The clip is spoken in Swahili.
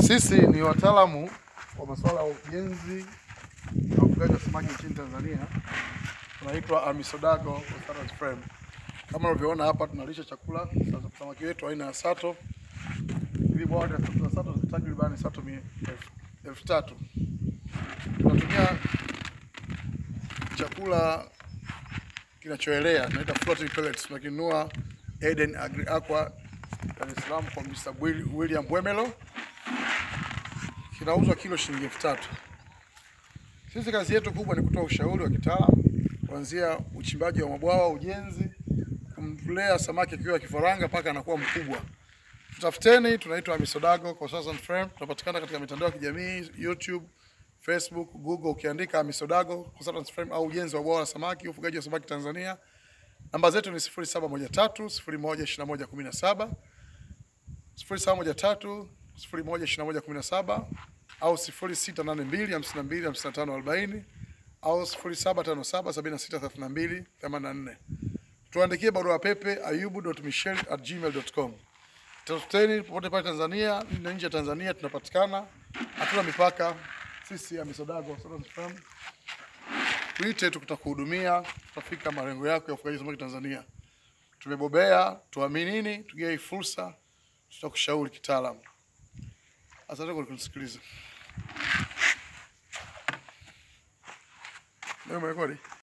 Sisi ni wataalamu wa masuala ya ujenzi na ufugaji wa samaki nchini Tanzania. Tunaitwa Amisodago Salad Frame. Kama unavyoona hapa, tunalisha chakula sasa samaki wetu aina ya sato. Ili bwawa la sato ni takriban sato mi- elfu- elfu tatu. Tunatumia chakula kinachoelea tunaita floating pellets. Tunakinunua Eden Agri Aqua Dar es Salaam kwa Mr. Will- William Bwemelo kinauzwa kilo shilingi elfu tatu. Sisi kazi yetu kubwa ni kutoa ushauri wa kitaalamu kuanzia uchimbaji wa mabwawa, ujenzi, kumlea samaki akiwa kifaranga mpaka anakuwa mkubwa. Tutafuteni, tunaitwa Amisodago Consultant Firm. Tunapatikana katika mitandao ya kijamii YouTube, Facebook, Google. Ukiandika Amisodago Consultant Firm au ujenzi wa bwawa la samaki, ufugaji wa samaki Tanzania. Namba zetu ni 0713 01 21 17 0713 01 21 17 au 0682 52 55 40 au 0757 76 32 84. Tuandikie barua pepe ayubu.michel@gmail.com. Tafuteni popote pale Tanzania na nje ya Tanzania tunapatikana, hatuna mipaka. Sisi Amisodago Salad Farm, tuite, tutakuhudumia, tutafika malengo yako ya ufugaji samaki Tanzania. Tumebobea, tuaminini, tugie hii fursa, tutakushauri kitaalamu. Asante kwa kunisikiliza. Leo umerekodi?